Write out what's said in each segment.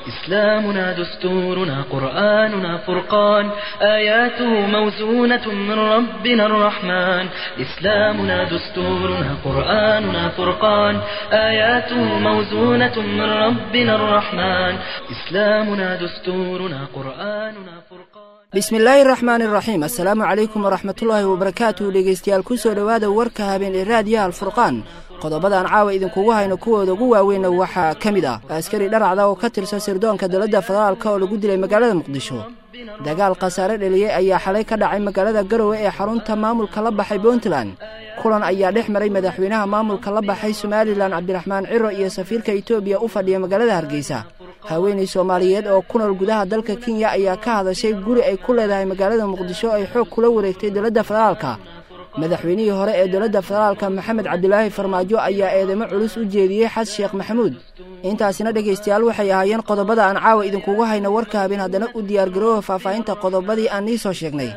إسلامنا دستورنا قرآننا فرقان آياته موزونة من ربنا الرحمن إسلامنا دستورنا قرآننا فرقان آياته موزونة من ربنا الرحمن إسلامنا دستورنا قرآننا فرقان bismillaahi raxmaan iraxiim assalaamu calaykum waraxmatullaahi wabarakaatuh dhegeystayaal kusoo dhowaada warka habeen ee raadiyaha alfurqaan qodobadaan caawa idinkugu hayno kuwooda ugu waaweynna waxaa ka mid ah askari dharacda oo ka tirsan sirdoonka dowladda federaalka oo lagu dilay magaalada muqdisho dagaal khasaare dheliyey ayaa xalay ka dhacay magaalada garowe ee xarunta maamulka la baxay puntland kulan ayaa dhex maray madaxweynaha maamulka la baxay somalilan cabdiraxmaan ciro iyo safiirka etoobiya u fadhiya magaalada hargeysa haweenay soomaaliyeed oo ku nool gudaha dalka kenya ayaa ka hadashay guri ay ku leedahay magaalada muqdisho ay xoog kula wareegtay dowladda federaalka madaxweynihii hore ee dowladda federaalka maxamed cabdilaahi farmaajo ayaa eedamo culus u jeediyey xas sheekh maxamuud intaasina dhegaystayaal waxay ahaayeen qodobada aan caawa idinkugu hayno warka habeen haddana u diyaargaroowa faahfaahinta qodobadii aan nii soo sheegnay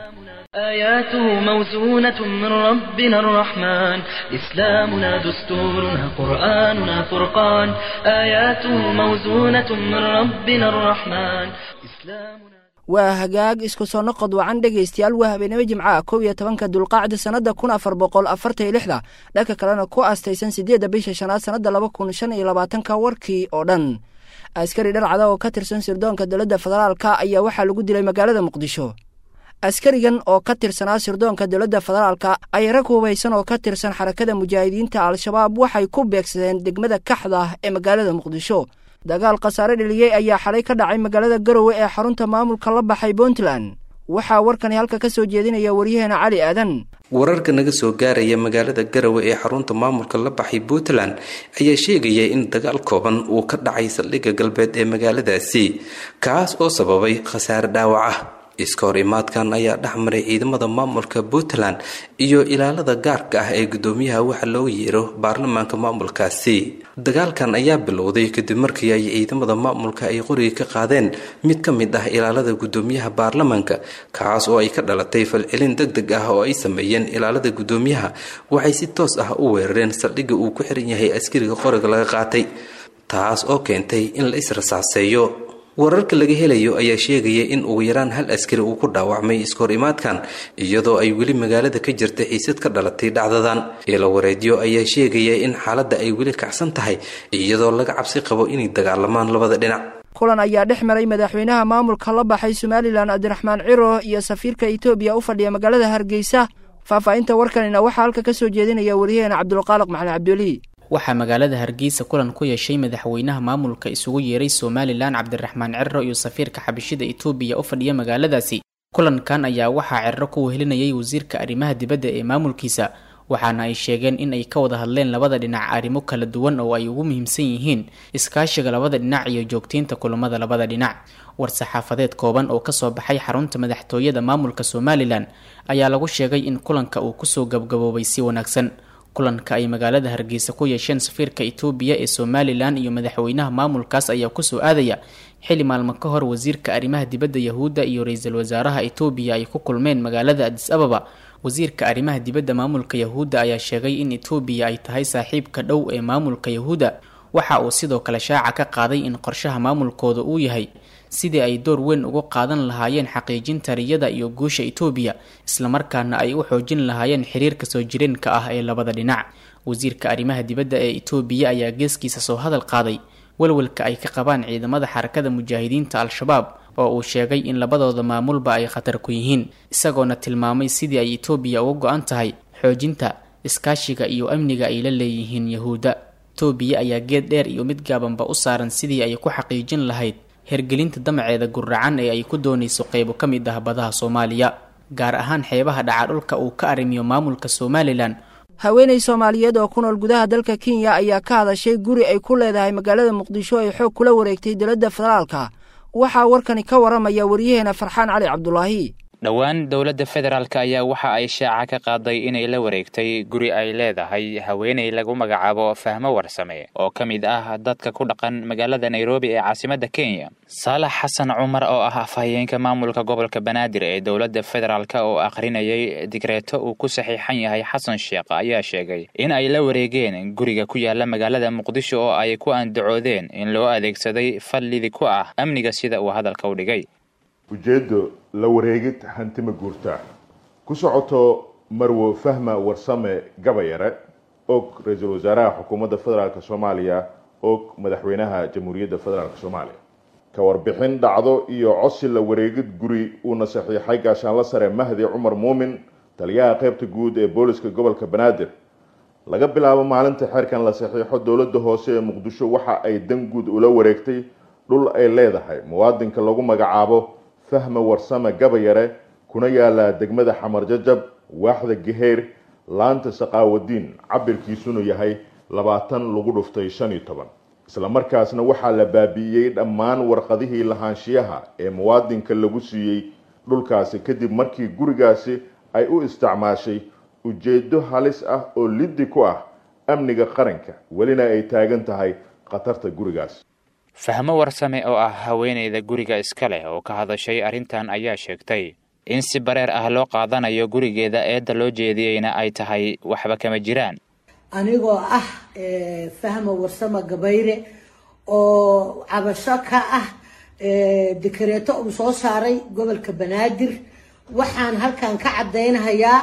آياته موزونة من ربنا الرحمن إسلامنا دستورنا قرآننا فرقان آياته موزونة من ربنا الرحمن إسلامنا waa hagaag isku soo noqod wacan dhegaystayaal waa habeenimo jimcaha kow iyo tobanka dulqaacda sannadda kun afar boqol afartan iyo lixda dhanka kalena ku aastaysan siddeedda bisha shanaad sannadda laba kun shan iyo labaatanka warkii oo dhan askari dharcada oo ka tirsan sirdoonka dowladda federaalka ayaa waxaa lagu dilay magaalada muqdisho askarigan oo ka tirsanaa sirdoonka dowladda federaalka ay rag hubaysan oo ka tirsan xarakada mujaahidiinta al-shabaab waxay ku beegsadeen degmada kaxda ee magaalada muqdisho dagaal khasaare dheliyey ayaa xalay ka dhacay magaalada garowe ee xarunta maamulka la baxay puntland waxaa warkani halka ka soo jeedinaya waryaheena cali aadan wararka naga soo gaaraya magaalada garowe ee xarunta maamulka la baxay puntland ayaa sheegaya in dagaal kooban uu ka dhacay saldhigga galbeed ee magaaladaasi kaas oo sababay khasaare dhaawac ah iska hor imaadkan ayaa dhex maray ciidamada maamulka puntland iyo ilaalada gaarka ah ee guddoomiyaha waxa loo yeero baarlamaanka maamulkaasi dagaalkan ayaa bilowday kadib markii ay ciidamada maamulka ay qoriga ka qaadeen mid ka mid ah ilaalada guddoomiyaha baarlamaanka kaas oo ay ka dhalatay falcelin deg deg ah oo ay sameeyeen ilaalada guddoomiyaha waxay si toos ah u weerareen saldhigga uu ku xiran yahay askariga qoriga laga qaatay taas oo keentay in la israsaaseeyo wararka laga helayo ayaa sheegaya in ugu yaraan hal askari uu ku dhaawacmay iskahor imaadkan iyadoo ay weli magaalada ka jirta xiisad ka dhalatay dhacdadan ilo wareedyo ayaa sheegaya in xaaladda ay weli kacsan tahay iyadoo laga cabsi qabo inay dagaalamaan labada dhinac kulan ayaa dhex maray madaxweynaha maamulka la baxay somalilan cabdiraxmaan ciro iyo safiirka etoobiya u fadhiya magaalada hargeysa faahfaahinta warkanina waxaa halka ka soo jeedinaya waryaheena cabdulqaaliq maxamed cabduli waxaa magaalada hargeysa kulan ku yeeshay madaxweynaha maamulka isugu yeeray somalilan cabdiraxmaan ciro iyo safiirka xabashida etoobiya u fadhiya magaaladaasi kulankan ayaa waxaa ciro ku wehelinayay wasiirka arrimaha dibadda ee maamulkiisa waxaana ay sheegeen in ay ka wada hadleen labada dhinac arrimo kala duwan oo ay ugu muhiimsan yihiin iskaashiga labada dhinac iyo joogteynta kulamada labada dhinac war-saxaafadeed kooban oo kasoo baxay xarunta madaxtooyada maamulka somalilan ayaa lagu sheegay in kulanka uu kusoo gabgaboobay si wanaagsan kulanka ay magaalada hargeysa ku yeesheen safiirka etoobiya ee somalilan iyo madaxweynaha maamulkaas ayaa kusoo aadaya xili maalmo ka hor wasiirka arrimaha dibadda yahuudda iyo ra-iisul wasaaraha etoobiya ay ku kulmeen magaalada adis ababa wasiirka arrimaha dibadda maamulka yahuudda ayaa sheegay in etoobiya ay tahay saaxiibka dhow ee maamulka yahuudda waxa uu sidoo kale shaaca ka qaaday in qorshaha maamulkooda uu yahay sidii ay door weyn ugu qaadan lahaayeen xaqiijinta riyada iyo guusha etoobiya islamarkaana ay u xoojin lahaayeen xiriirka soo jireenka ah ee labada dhinac wasiirka arrimaha dibadda ee etoobiya ayaa geeskiisa soo hadal qaaday walwalka ay ka qabaan ciidamada xarakada mujaahidiinta al-shabaab oo uu sheegay in labadooda maamulba ay khatar ku yihiin isagoona tilmaamay sidii ay etoobiya uga go-an tahay xoojinta iskaashiga iyo amniga ay la leeyihiin yahuudda etoobiya ayaa geed dheer iyo mid gaabanba u saaran sidii ay ku xaqiijin lahayd hergelinta damaceeda guracan ee ay ku doonayso qeybo ka mid ah badaha soomaaliya gaar ahaan xeebaha dhaca dhulka uu ka arrimiyo maamulka somalilan haweenay soomaaliyeed oo ku nool gudaha dalka kenya ayaa ka hadashay guri ay ku leedahay magaalada muqdisho ay xoog kula wareegtay dowladda federaalka waxaa warkani ka waramaya waryaheena farxaan cali cabdulaahi dhowaan dowladda federaalk ayaa waxa ay shaaca ka qaaday inay la wareegtay guri ay leedahay haweeney lagu magacaabo fahmo warsame oo ka mid ah dadka ku dhaqan magaalada nairobi ee caasimadda kenya saalax xasan cumar oo ah afhayeenka maamulka gobolka banaadir ee dowladda federaalk oo akhrinayay digreeto uu ku saxiixan yahay xasan sheekh ayaa sheegay in ay la wareegeen guriga ku yaala magaalada muqdisho oo ay ku andacoodeen in loo adeegsaday fallidi ku ah amniga sida uu hadalka u dhigay ujeeddo la wareegid hantima guurtaa ku socoto marwo fahma warsame gabayare og ra-iisul wasaaraha xukuumadda federaalk soomaaliya og madaxweynaha jamhuuriyadda federaalk soomaaliya ka warbixin dhacdo iyo codsi la wareegid guri uuna saxiixay gaashaanla sare mahdi cumar muumin taliyaha qaybta guud ee booliska gobolka banaadir laga bilaabo maalinta xeerkan la saxiixo dowladda hoose ee muqdisho waxa ay dan guud ula wareegtay dhul ay leedahay muwaadinka lagu magacaabo fahma warsame gabayare kuna yaala degmada xamar jajab waaxda geheer laanta saqaawadiin cabirkiisuna yahay labaatan lagu dhuftay shan iyo toban isla markaasna waxaa la baabi'iyey dhammaan warqadihii lahaanshiyaha ee muwaadinka lagu siiyey dhulkaasi kadib markii gurigaasi ay u isticmaashay ujeedo halis ah oo liddi ku ah amniga qaranka welina ay taagan tahay khatarta gurigaas fahmo warsame oo ah haweeneyda guriga iska leh oo ka hadashay arrintan ayaa sheegtay in si bareer ah loo qaadanayo gurigeeda eedda loo jeediyeyna ay tahay waxba kama jiraan anigoo ah fahmo warsame gabayre oo cabasho ka ah dekareeto uu soo saaray gobolka banaadir waxaan halkan ka caddaynhayaa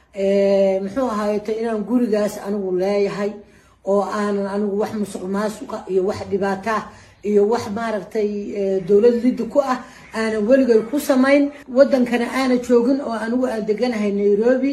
muxuu ahaayeto inaan gurigaas anigu leeyahay oo aanan anigu wax musuq maasuqa iyo wax dhibaataa iyo wax maaragtay dowlad liddi ku ah aanan weligay ku samayn wadankana aana joogin oo anigu aan deganahay nairobi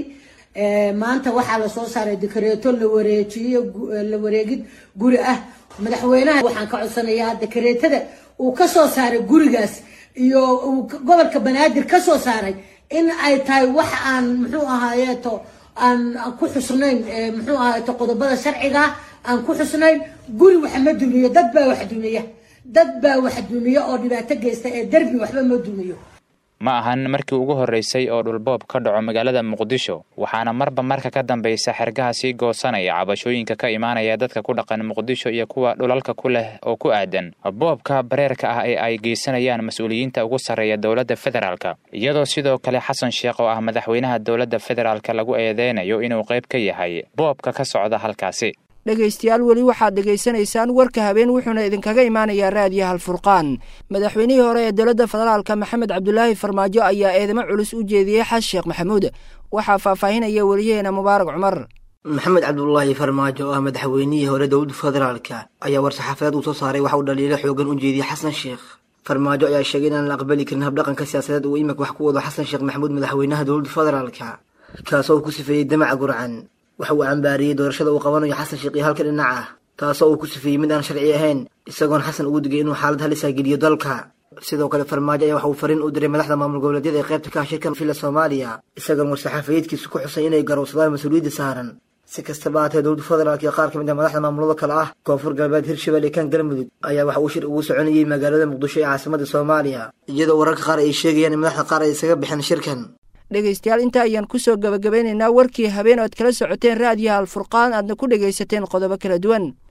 maanta waxaa lasoo saaray dekareeto la wareejiyo la wareegid guri ah madaxweynaha waxaan ka codsanayaa dekareetada uu kasoo saaray gurigaas iyo uu gobolka banaadir kasoo saaray in ay tahay wax aan muxuu ahaayeeto aan ku xusnayn muxuu ahaayeeto qodobada sharciga aan ku xusnayn guri wax ma dumiyo dad baa wax dumiya dad baa wax dumiya oo dhibaato geysta ee derbi waxba ma dumiyo ma ahan markii ugu horreysay oo dhulboob ka dhaco magaalada muqdisho waxaana marba marka ka dambaysa xergaha sii goosanaya cabashooyinka ka imaanaya dadka ku dhaqan muqdisho iyo kuwa dhulalka ku leh oo ku aadan boobka bareerka ah ee ay geysanayaan mas-uuliyiinta ugu sarreeya dowladda federaalka iyadoo sidoo kale xasan sheekh oo ah madaxweynaha dowladda federaalka lagu eedeynayo inuu qayb ka yahay boobka ka socda halkaasi dhegaystayaal weli waxaad dhegaysanaysaan warka habeen wuxuuna idinkaga imaanayaa raadiyo halfurqaan madaxweynihii hore ee dowladda federaalka maxamed cabdulaahi farmaajo ayaa eedamo culus u jeediyey xas sheekh maxamuud waxaa faahfaahinaya weliyaheena mubaarak cumar maxamed cabdulaahi farmaajo oo ah madaxweynihii hore dowladda federaalka ayaa war-saxaafadeed uu soo saaray waxa uu dhaliilo xoogan u jeediyey xasan sheekh farmaajo ayaa sheegay inaan la aqbali karin habdhaqanka siyaasadeed uu imika wax ku wado xasan sheekh maxamuud madaxweynaha dowladda federaalka kaasoo uu ku sifeeyey damaca gurcan waxa uu cambaariyey doorashada uu qabanayo xasan sheekh iyo halka dhinac ah taasoo uu ku sifeeyey mid aan sharci ahayn isagoon xasan ugu digay inuu xaalad halisa geliyo dalka sidoo kale farmaajo ayaa waxa uu fariin u diray madaxda maamul goboleedyada ee qaybta ka ah shirkan villa soomaaliya isagoon war-saxaafayeedkiisu ku xusay inay garowsadaan mas-uuliyadda saaran si kastaba haatee dowladda federaalk iyo qaar ka mid ah madaxda maamulada kale ah koonfur galbeed hirshabelle kan galmudug ayaa waxa uu shir ugu soconayey magaalada muqdisho ee caasimadda soomaaliya iyadoo wararka qaar ay sheegayaan in madaxda qaar ay isaga bixeen shirkan dhegaystayaal inta ayaan kusoo gabagabeynaynaa warkii habeen ood kala socoteen raadiyaha alfurqaan aadna ku dhegaysateen qodobo kala duwan